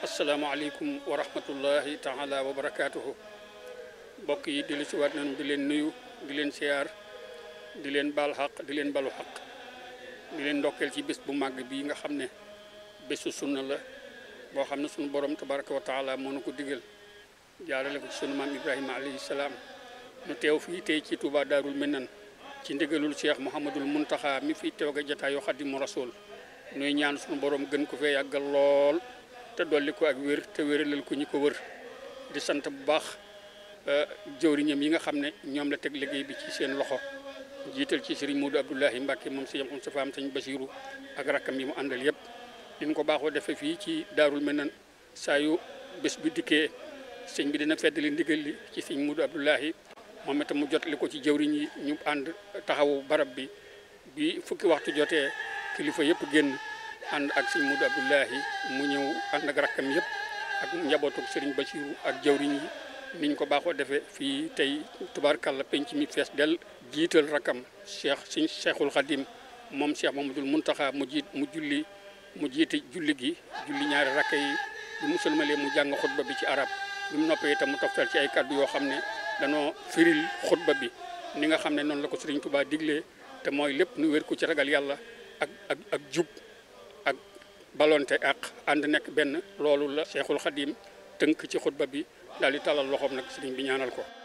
asalaamaaleykum wa rahmatullahi taala wa barakaatuhu mbokk yi di lu si waat nañu di leen nuyu di leen siyaar di leen baal xaq di leen balu xaq di leen ndokkeel ci bés bu màgg bii nga xam ne bésu sunna la boo xam ne sunu borom tabaraka wa taala moo nu ko digal jaarale ko ci sunu maam Ibrahima alayhi salaam nu teew fii tey ci Touba Daarul Minan ci ndigalul Cheikh Mouhamadul Muntaxa mi fi teew ga jataayu Xadimu Rasul nuy ñaan sunu borom gën ko fee yàggal lool te dolli ko ak wér te wéralal ko ñi ko wër di sant bu baax jëwriñam yi nga xam ne ñoom la teg liggéey bi ci seen loxo jiital ci Serigne Modou Abdoulahi Mbacke moom si yam sa faam sëñ Basiru ak rakkam yi mu àndal yëpp din ko baaxoo defee fii ci Daarul Minan saa yu bés bi dikkee sëñ bi dina feddali ndigal li ci sëñ Modou Abdoulahi moom itam mu jot li ko ci jëwriñ yi ñu ànd taxawu barab bi bi fukki waxtu jotee kilifa yëpp génn ànd ak sëñ Modou Abdoulahi mu ñëw ànd ak rakkam yëpp ak njabootu Serigne Basiru ak jëwriñ yi niñ ko baaxoo defee fii tey tubaarkàlla penc mi fees del jiital rakam cheikh suñ cheikhul xadim moom cheikh mamadul muntaxa mu jiit mu julli mu jiite julli gi julli ñaari rakka yi bi mu sëlmalee mu jàng xutba bi ci arab bi mu noppee itam mu toftal ci ay kàddu yoo xam ne danoo firil xutba bi ni nga xam ne noonu la ko sëriñ Tuubaa diglee te mooy lépp nu wér ko ci ragal yàlla ak ak ak jub ak balonte ak ànd nekk benn loolu la cheikhul xadim tënk ci xutba bi daal di talal loxoom nag sëriñ bi ñaanal ko